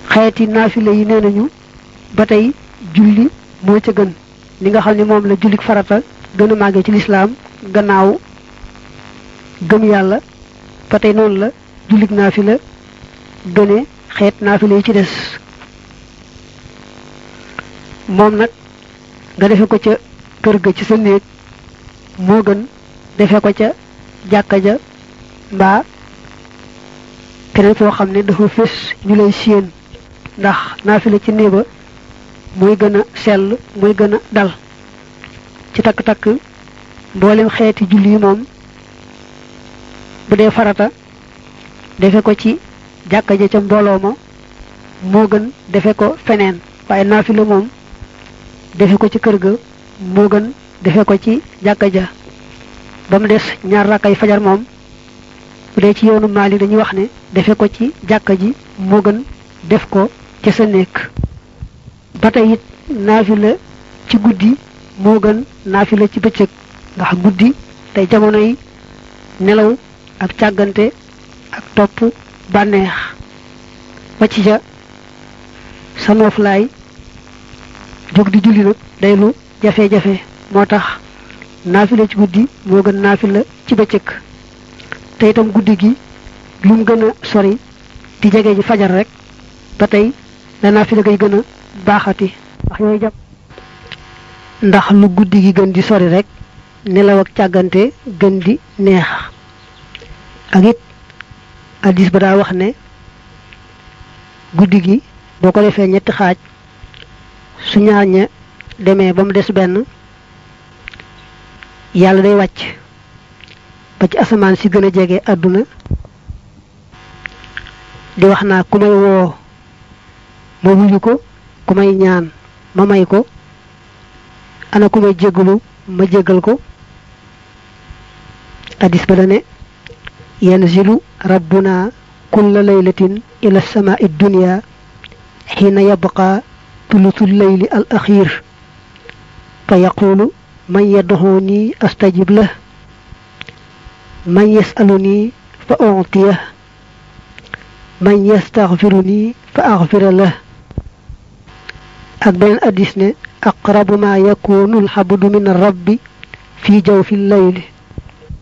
xeeti naafile yi nee nañu ba tey julli moo ca gën li nga xam ne moom la jullik farata gën a màggee ci lislaam gannaaw gëm yàlla ba tey noonu la jullik naafila gëne xeet naafila yi ci des moom nag nga defe ko ca kër ga ci sa néeg moo gën defe ko ca jàkka ja mbaa keneen foo xam ne dafa fés ñu lay séen ndax naafila ci néeba muy gën a sell muy gën a dal ci takk-takk mboolem xeeti julli yi moom bu dee farata defe ko ci jàkka ja ca mbooloo ma moo gën defe ko feneen waaye naafila moom defe ko ci kër ga moo gën defe ko ci jàkka ja ba mu des ñaar rakkay fajar moom bu dee ci yoonu maali dañuy wax ne defe ko ci jàkka ji moo gën def ko ca sa nekk ba tey it naafila ci guddi moo gën naafila ci bëccëg ndax guddi tey jamono yi nelaw ak càggante ak topp bànneex wàcc ca sa nooflaay jóg di julli nag day lu jafe-jafe moo tax naafila ci guddi moo gën naafila ci bëccëg te itam guddi gi lu mu gën a sori di jege ji fajar rek ba tey la naafila gay gën a baaxati ndax yooyu jàpp ndax lu guddi gi gën di sori rek nelaw ak càggante gën di neex ak it addis ba daa wax ne guddi gi boo ko defee ñetti xaaj su ñaar ña demee ba mu des benn yàlla day wàcc ba ci asamaan si gën a jege àdduna di wax naa ku may woo ma wuyu ko ku may ñaan ma may ko ana ku may jéggalu ma jéggal ko addis ba dane yanzilu rabbuna kulla laylatin ila samaa'i dunya xiina yabqa tulutu leyli al axiir fa yaqulu man yadduxuni astajib lah man yasaluni fa uctiyah man yastaxfiruni fa axfira lah ak beneen addis ne aqrabu ma yakunu alxabdu min rabbi fi jawfi leyli